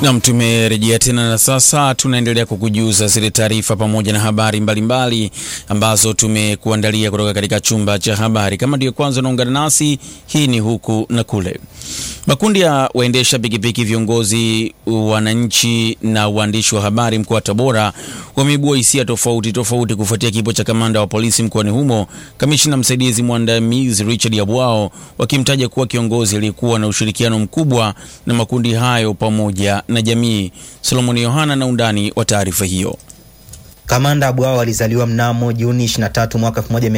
Nam, tumerejea tena na sasa tunaendelea kukujuza zile taarifa pamoja na habari mbalimbali mbali ambazo tumekuandalia kutoka katika chumba cha habari. Kama ndio kwanza unaungana nasi, hii ni huku na kule. Makundi ya waendesha pikipiki, viongozi, wananchi na waandishi wa habari mkoa wa Tabora wameibua hisia tofauti tofauti kufuatia kifo cha kamanda wa polisi mkoani humo, kamishina msaidizi mwandamizi Richard Yabwao, wakimtaja kuwa kiongozi aliyekuwa na ushirikiano mkubwa na makundi hayo pamoja na jamii. Solomoni Yohana na undani wa taarifa hiyo. Kamanda Abwao alizaliwa mnamo Juni 23 mwaka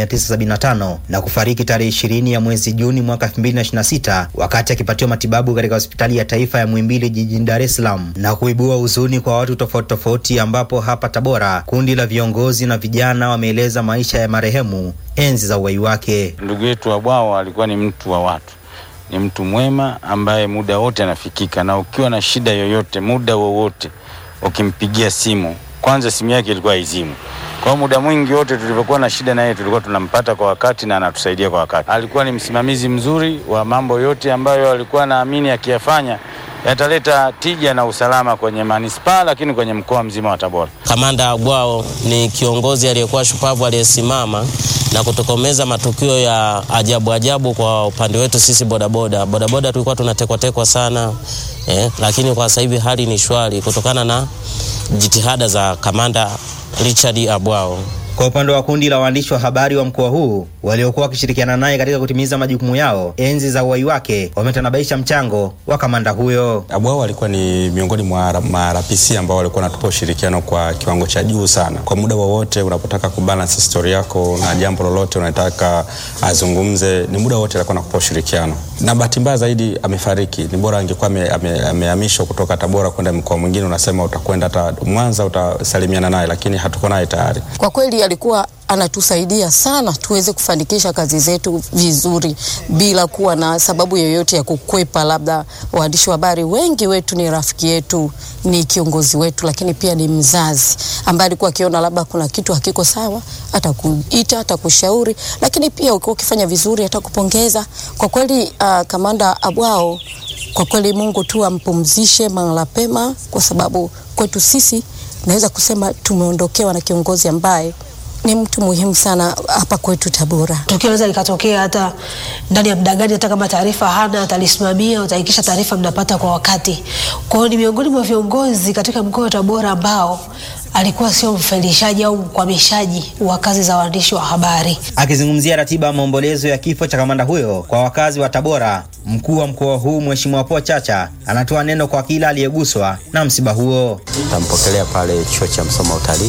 1975 na kufariki tarehe 20 ya mwezi Juni mwaka 2026 wakati akipatiwa matibabu katika hospitali ya taifa ya Muhimbili jijini Dar es Salaam, na kuibua huzuni kwa watu tofauti tofauti, ambapo hapa Tabora kundi la viongozi na vijana wameeleza maisha ya marehemu enzi za uhai wake. Ndugu yetu Abwao alikuwa ni mtu wa watu, ni mtu mwema ambaye muda wote anafikika, na ukiwa na shida yoyote, muda wowote ukimpigia simu kwanza simu yake ilikuwa haizimu. Kwa hiyo muda mwingi wote tulivyokuwa na shida na yeye tulikuwa tunampata kwa wakati na anatusaidia kwa wakati. Alikuwa ni msimamizi mzuri wa mambo yote ambayo alikuwa naamini akiyafanya yataleta tija na usalama kwenye manispaa, lakini kwenye mkoa mzima wa Tabora. Kamanda Abwao ni kiongozi aliyekuwa shupavu aliyesimama na kutokomeza matukio ya ajabu ajabu kwa upande wetu sisi bodaboda. Bodaboda tulikuwa tunatekwatekwa sana eh, lakini kwa sasa hivi hali ni shwari kutokana na jitihada za kamanda Richard Abwao. Kwa upande wa kundi la waandishi wa habari wa mkoa huu waliokuwa wakishirikiana naye katika kutimiza majukumu yao enzi za uhai wake, wametanabaisha mchango wa kamanda huyo. Abwao alikuwa ni miongoni mwa marapisi ambao walikuwa wanatupa ushirikiano kwa kiwango cha juu sana. Kwa muda wowote unapotaka kubalance story yako na jambo lolote unataka azungumze, ni muda wote alikuwa anakupa ushirikiano, na bahati mbaya zaidi amefariki. Ni bora angekuwa amehamishwa ame, kutoka Tabora kwenda mkoa mwingine, unasema utakwenda hata Mwanza utasalimiana naye, lakini hatuko naye tayari. Kwa kweli alikuwa anatusaidia sana tuweze kufanikisha kazi zetu vizuri bila kuwa na sababu yoyote ya kukwepa. Labda waandishi wa habari wengi wetu ni rafiki yetu, ni kiongozi wetu, lakini pia ni mzazi ambaye alikuwa akiona labda kuna kitu hakiko sawa, atakuita, atakushauri, lakini pia ukiwa ukifanya vizuri atakupongeza. Kwa kweli uh, kamanda Abwao, kwa kweli Mungu tu ampumzishe mahala pema, kwa sababu kwetu sisi naweza kusema tumeondokewa na kiongozi ambaye ni mtu muhimu sana hapa kwetu Tabora. Tukio linaweza likatokea hata ndani ya muda gani, hata kama taarifa hana, atalisimamia, utahakikisha taarifa mnapata kwa wakati. Kwa hiyo ni miongoni mwa viongozi katika mkoa wa Tabora ambao alikuwa sio mfelishaji au mkwamishaji wa kazi za waandishi wa habari. Akizungumzia ratiba ya maombolezo ya kifo cha kamanda huyo kwa wakazi wa Tabora, mkuu wa mkoa huu Mheshimiwa Paul Chacha anatoa neno kwa kila aliyeguswa na msiba huo. Tampokelea pale chuo cha Msoma utalii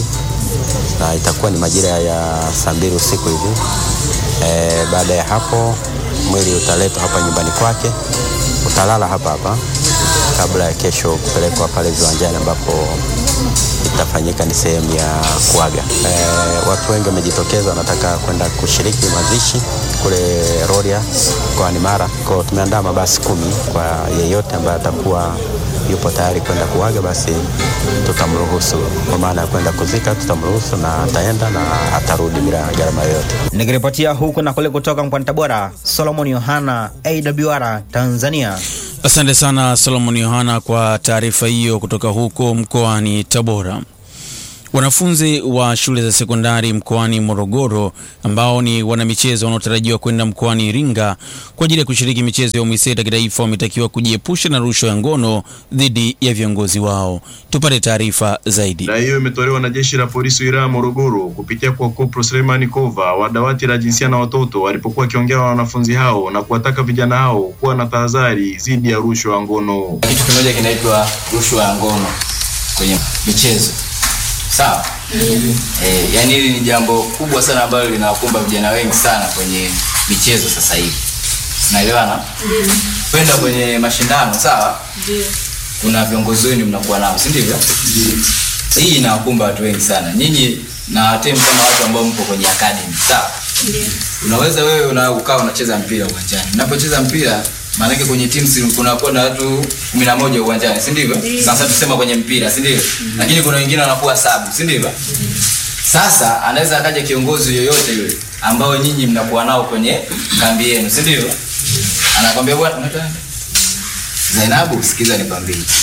na itakuwa ni majira ya saa mbili usiku hivi. E, baada ya hapo mwili utaletwa hapa nyumbani kwake, utalala hapa hapa kabla ya kesho kupelekwa pale viwanjani ambapo itafanyika ni sehemu ya kuaga. E, watu wengi wamejitokeza wanataka kwenda kushiriki mazishi kule Rorya mkoani Mara. Kwa tumeandaa mabasi kumi kwa yeyote ambaye atakuwa yupo tayari kwenda kuaga, basi tutamruhusu. Kwa maana ya kwenda kuzika, tutamruhusu na ataenda na atarudi bila gharama yoyote. Nikiripotia huku na kule kutoka mkoani Tabora, Solomon Yohana, AWR Tanzania. Asante sana Solomon Yohana kwa taarifa hiyo kutoka huko mkoani Tabora. Wanafunzi wa shule za sekondari mkoani Morogoro ambao ni wanamichezo wanaotarajiwa kwenda mkoani Iringa kwa ajili ya kushiriki michezo ya UMISETA kitaifa wametakiwa kujiepusha na rushwa ya ngono dhidi ya viongozi wao. Tupate taarifa zaidi. Na hiyo imetolewa na jeshi la polisi wilaya ya Morogoro kupitia kwa Kopro Selemani Kova wa dawati la jinsia na watoto walipokuwa wakiongea na wanafunzi hao na kuwataka vijana hao kuwa na tahadhari dhidi ya rushwa ya ngono. Kitu kimoja kinaitwa rushwa ya ngono kwenye michezo Sawa. Mm. Eh, yani hili ni jambo kubwa sana ambalo linawakumba vijana wengi sana kwenye michezo sasa hivi. Unaelewana? Mm. Kwenda kwenye mashindano, sawa? Ndio. Kuna viongozi wenu mnakuwa nao, si ndivyo? Ndio. Hii inawakumba watu wengi sana. Nyinyi na timu kama watu ambao mko kwenye academy, sawa? Ndio. Unaweza wewe una ukaa unacheza mpira uwanjani. Unapocheza mpira maanake kwenye teams kunakuwa na watu kumi na moja uwanjani si ndivyo? Sasa tusema kwenye mpira si ndivyo? mm -hmm. Lakini kuna wengine wanakuwa sabu si ndivyo? mm -hmm. Sasa anaweza akaja kiongozi yoyote yule ambao nyinyi mnakuwa nao kwenye kambi yenu si ndivyo? Anakwambia bwana, Zainabu, sikiza nikwambie,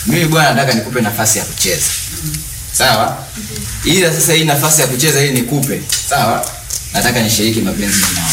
mimi bwana nataka nikupe nafasi ya kucheza sawa ila sasa hii nafasi ya kucheza ili nikupe sawa nataka nishiriki mapenzi nao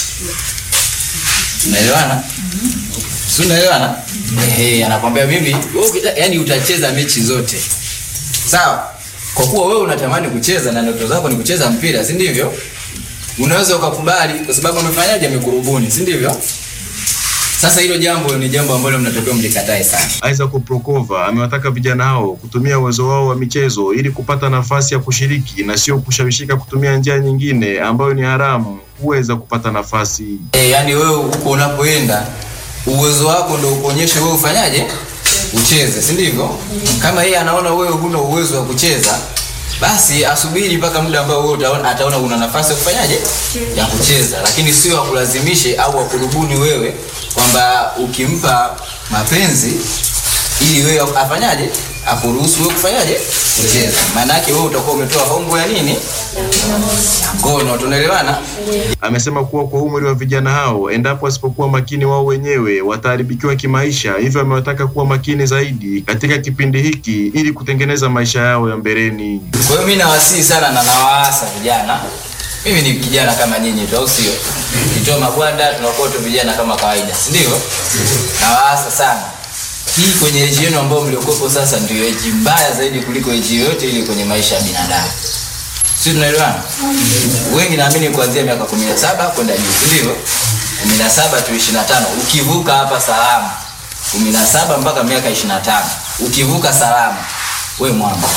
unaelewana si unaelewana ehe anakwambia mimi wewe ukita- yani utacheza mechi zote sawa kwa kuwa wewe unatamani kucheza na ndoto zako ni kucheza mpira si ndivyo unaweza ukakubali kwa sababu amefanyaje amekurubuni si ndivyo sasa hilo jambo ni jambo ambalo mnatakiwa mlikatae sana Isaac Prokova amewataka vijana hao kutumia uwezo wao wa michezo ili kupata nafasi ya kushiriki na sio kushawishika kutumia njia nyingine ambayo ni haramu kuweza kupata nafasi. e, yani wewe huko unapoenda uwezo wako ndo ukuonyeshe wewe ufanyaje ucheze si ndivyo kama yeye anaona wewe huna uwezo wa kucheza basi asubiri mpaka muda ambao wewe utaona, ataona una nafasi ya kufanyaje ya kucheza lakini sio akulazimishe au akurubuni wewe kwamba ukimpa mapenzi ili wewe afanyaje akuruhusu wewe kufanyaje kucheza maana yake wewe utakuwa umetoa hongo ya nini ya ngono tunaelewana Amesema kuwa kwa umri wa vijana hao, endapo wasipokuwa makini wao wenyewe wataharibikiwa kimaisha, hivyo amewataka kuwa makini zaidi katika kipindi hiki ili kutengeneza maisha yao ya mbeleni. Kwa hiyo mimi nawasihi sana na nawaasa vijana. Mimi ni kijana kama nyinyi tu, au sio? Kitoa magwanda tunakuwa tu vijana kama kawaida, si ndio? Nawaasa sana. Hii kwenye eji yenu ambayo mliokopo sasa ndio eji mbaya zaidi kuliko eji yoyote ile kwenye maisha ya binadamu. Si tunaelewana? Wengi naamini kuanzia miaka 17 kwenda juu, si ndio? 17 tu 25. Ukivuka hapa salama. 17 mpaka miaka 25. Ukivuka salama, we mwamba.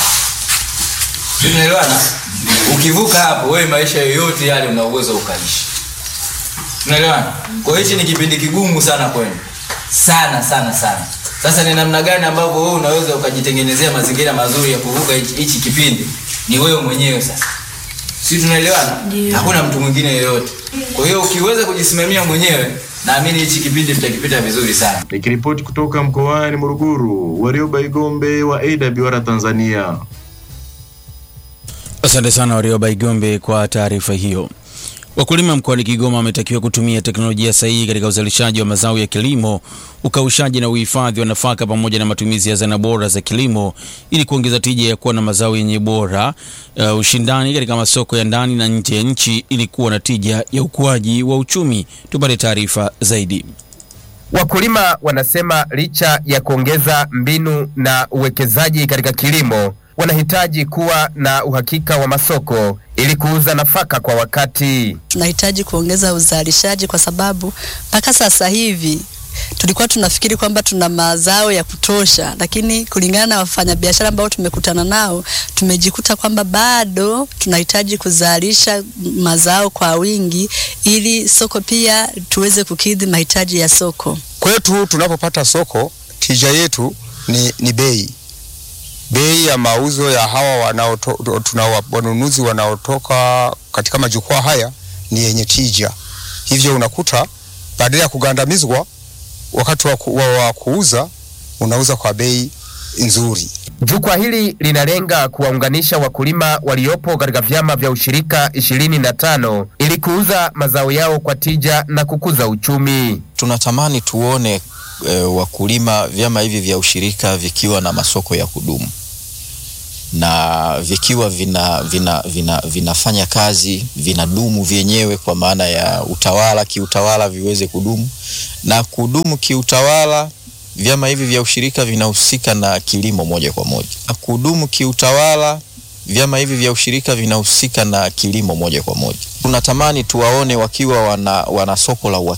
Si tunaelewana? Ukivuka hapo wewe maisha yoyote yale una uwezo ukaishi. Tunaelewana? Kwa hiyo hichi ni kipindi kigumu sana kwenu. Sana sana sana. Sasa ni namna gani ambavyo wewe unaweza ukajitengenezea mazingira mazuri ya kuvuka hichi hichi kipindi? Ni wewe mwenyewe sasa. Si tunaelewana? Hakuna mtu mwingine yeyote. Kwa hiyo ukiweza kujisimamia mwenyewe, naamini hichi kipindi mtakipita vizuri sana. Nikiripoti kutoka mkoani Morogoro, Warioba Igombe wa AWR Tanzania. Asante sana Warioba Igombe kwa taarifa hiyo. Wakulima mkoani Kigoma wametakiwa kutumia teknolojia sahihi katika uzalishaji wa mazao ya kilimo, ukaushaji na uhifadhi wa nafaka pamoja na matumizi ya zana bora za kilimo ili kuongeza tija ya kuwa na mazao yenye bora, uh, ushindani katika masoko ya ndani na nje ya nchi ili kuwa na tija ya ukuaji wa uchumi. Tupate taarifa zaidi. Wakulima wanasema licha ya kuongeza mbinu na uwekezaji katika kilimo, wanahitaji kuwa na uhakika wa masoko ili kuuza nafaka kwa wakati. tunahitaji kuongeza uzalishaji kwa sababu mpaka sasa hivi tulikuwa tunafikiri kwamba tuna mazao ya kutosha, lakini kulingana na wafanyabiashara ambao tumekutana nao tumejikuta kwamba bado tunahitaji kuzalisha mazao kwa wingi ili soko pia tuweze kukidhi mahitaji ya soko. Kwetu tunapopata soko, tija yetu ni, ni bei bei ya mauzo ya hawa wanaoto, tuna wanunuzi wanaotoka katika majukwaa haya ni yenye tija. Hivyo unakuta badala ya kugandamizwa wakati wa, ku, wa, wa kuuza unauza kwa bei nzuri. Jukwaa hili linalenga kuwaunganisha wakulima waliopo katika vyama vya ushirika ishirini na tano ili kuuza mazao yao kwa tija na kukuza uchumi. Tunatamani tuone e, wakulima vyama hivi vya ushirika vikiwa na masoko ya kudumu na vikiwa vina, vina, vina, vinafanya kazi vinadumu vyenyewe kwa maana ya utawala kiutawala viweze kudumu na kudumu kiutawala vyama hivi vya ushirika vinahusika na kilimo moja kwa moja na kudumu kiutawala vyama hivi vya ushirika vinahusika na kilimo moja kwa moja tunatamani tuwaone wakiwa wana, wana soko la